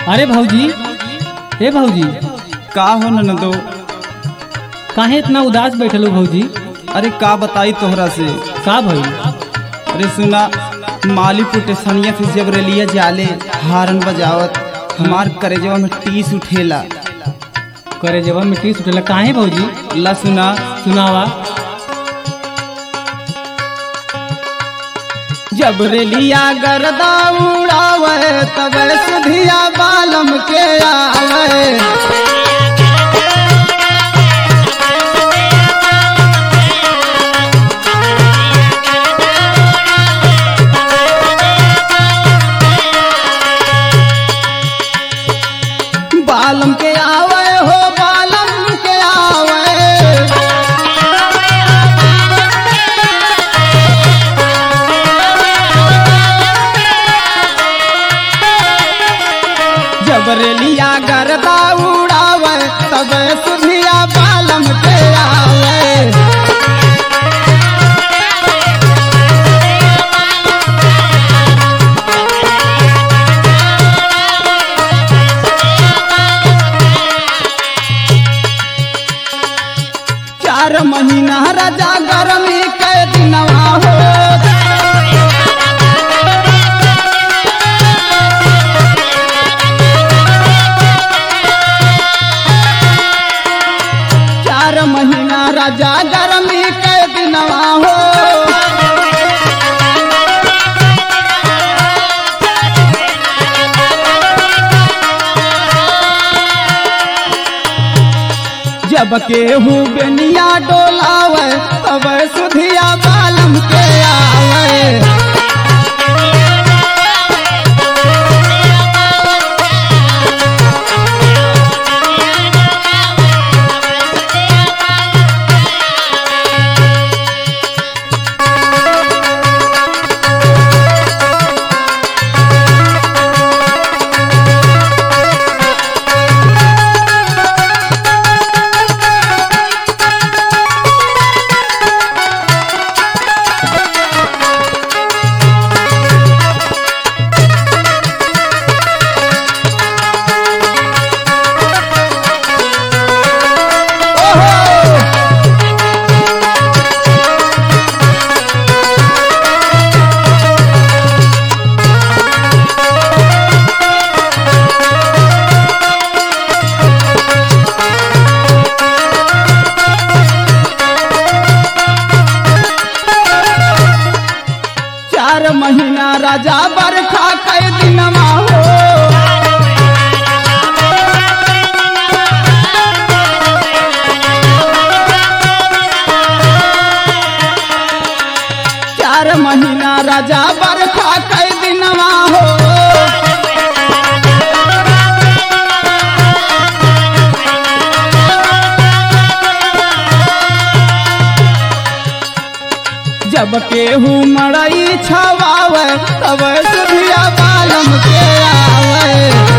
अरे भौजी हे भौजी का हो ननदो काहे इतना उदास बैठल हो भौजी अरे का बताई तोहरा से का भइल अरे सुना मालीपुर टेसनिया से जब रेलिया जाले हारन बजावत हमार करेजवा में टीस उठेला करे जब मिट्टी सुटेला काहे भौजी ला सुना सुनावा जब रेलिया गरदा उड़ावे तब सुधिया बालम के आवे बालम के आवे हो बालम के आवे जब रेलिया गरदा उड़ावे तब सुधिया बालम के आवे चार महीना राजा गरमी के दिनवा हो चार महीना राजा गरमी के दिनवा हो जब केहू बेनिया डोलावे तब सुधिया बालम के आवे चार महीना राजा बरखा कै दिनवा हो चार महीना राजा बरखा कै दिनवा हो जब केहू मड़ई छवावे तब सुधिया बालम के आवे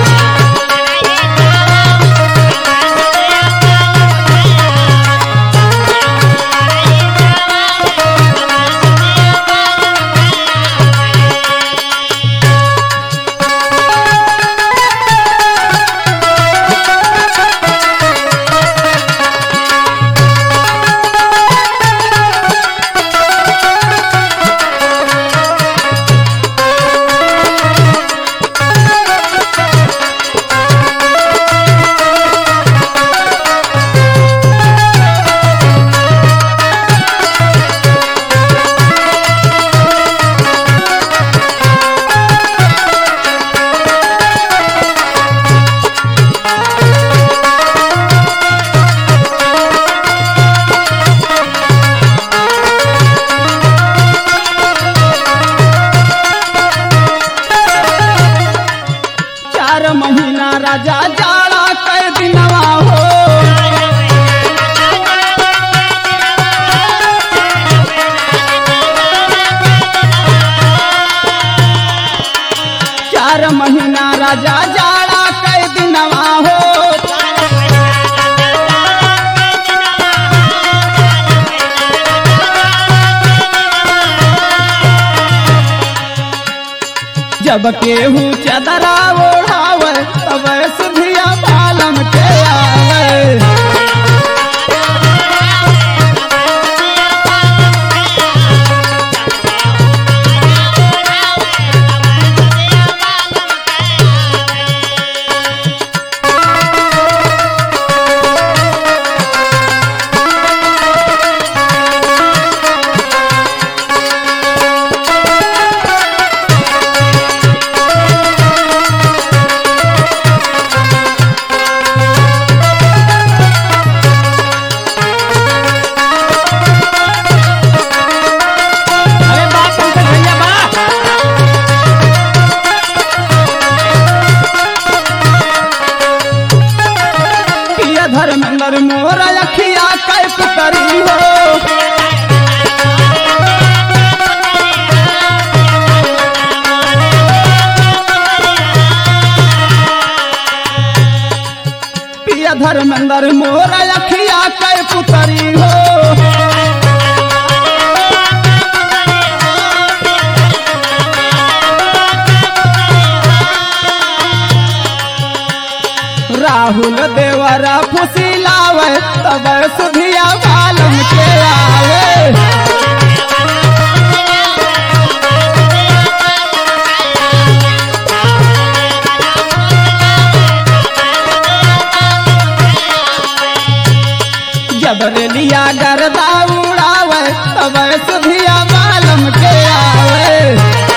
चार महीना राजा जाड़ा कै दिनवा हो चार महीना राजा जाड़ा कै दिनवा हो जब केहू चदरा ओढ़ावे तब सुधिया बालम के आवे अरे बाप पंकज भैया बा पिया धर्मेंद्र मोरा अखिया कै पुतरी हो पिया धर्मेंद्र मोरा अखिया कै पुतरी हो राहुल देवरा फुसिलावे तब सुधिया बालम के आवे जब रेलिया गरदा उड़ावे तब सुधिया बालम के आवे